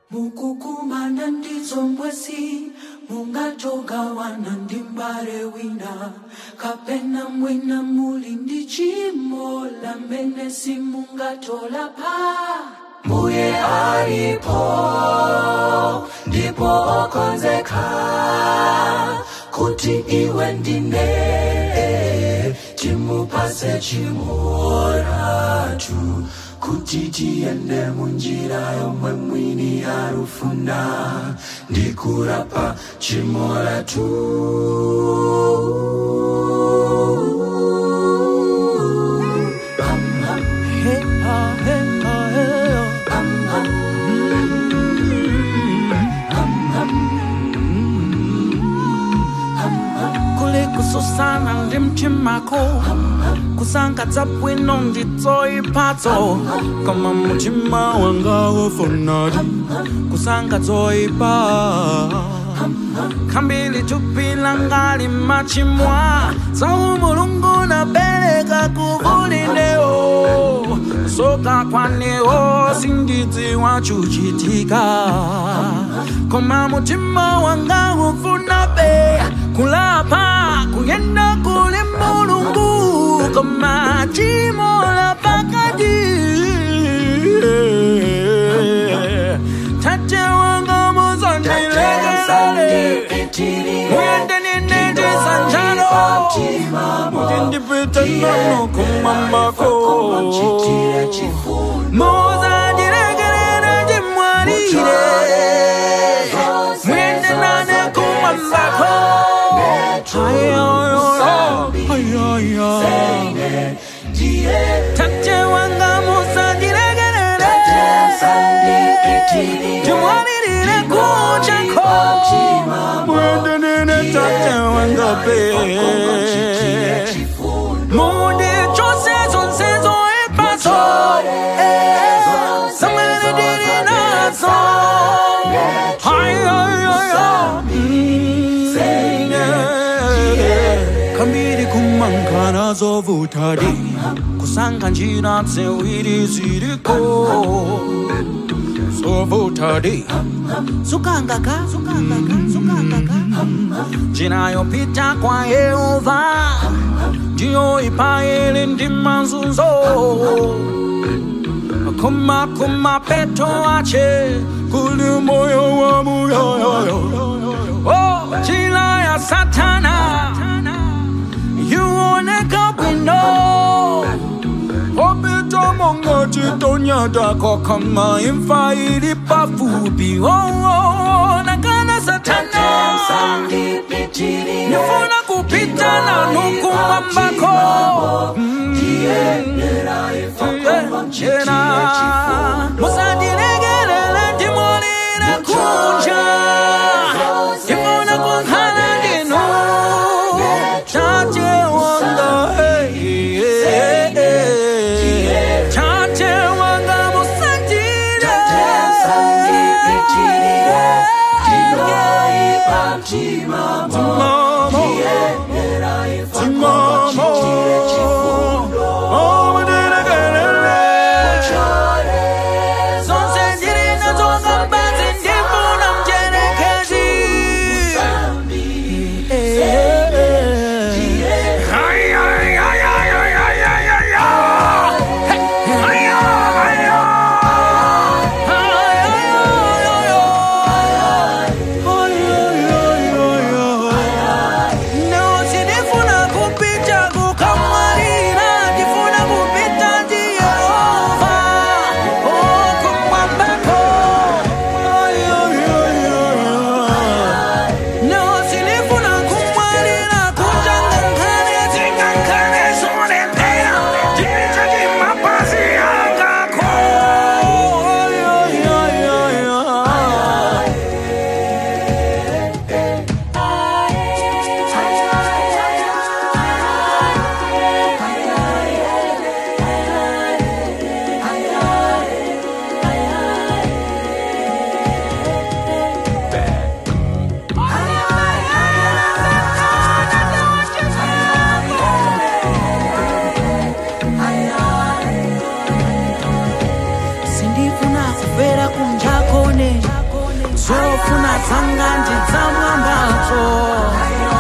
mukukumana ndizombwesi mungatogawana ndi mbale wina kapena mwina muli ndi chimo lamene simungatolapa mbuye alipo ndipo okonzeka kuti iwe ndine timupase chimoratu kuti tiyende munjira yomwe mwini arufuna ndikurapa chimoratu Hey, ah, hey, ah, hey, ah. kule kususana ndi mtimako kusangadza bwino ndidzoipatso koma mtima wanga wofonadi kusangadzoipa khambili tupila ngali machimwa sawu mulungu nabereka kuvulinewo soka kwanewo sindidziwa chuchitika koma mutima wanga ufuna be kulapa kuyenda kuli mulungu koma chimola pakati tate wanga muzandilekelele muyende ninendisanjalo mutindipita nono kumambako muzandilekelele ndimwalire muyende nane kumambako tate wanga muzandilekelele ndimwalirire kuchako muyende nene tate wanga pe mundi chose zonse zoipaso samene ndili nazo kambiri kumangana zovutadi kusanga njira ziwiri ziriko zovutadi sukangaka sukangaka sukangaka njira yopita kwa yehova ndiyo ipaele ndi mazunzo kuma kuma peto ache kuli moyo wa muyoyoyo oh, njira ya satana yuoneka bwino opita monga chitonyatako kama imfa ili pafupi oh, oh, nakana satana nifuna kupita na nukumambako jena musandilegelele ndimolile kunja ndifuna kunkhala ndinu tate wanga hey, hey, hey. tate wanga musandile Timamo, timamo, oh, mudilegelele. Zonse zilina zonga mbanzi ndifuna mjerekezi. Eh, eh, eh. Ay, ay, ay, ay, ay, ay, ay, ay, ay. Hey, ay, ay, ay, ay. Ay, ay, ay, ay, ay. Ay, ay, ay, ay, ay. chakone zofuna dzanga ndidzamwambadzo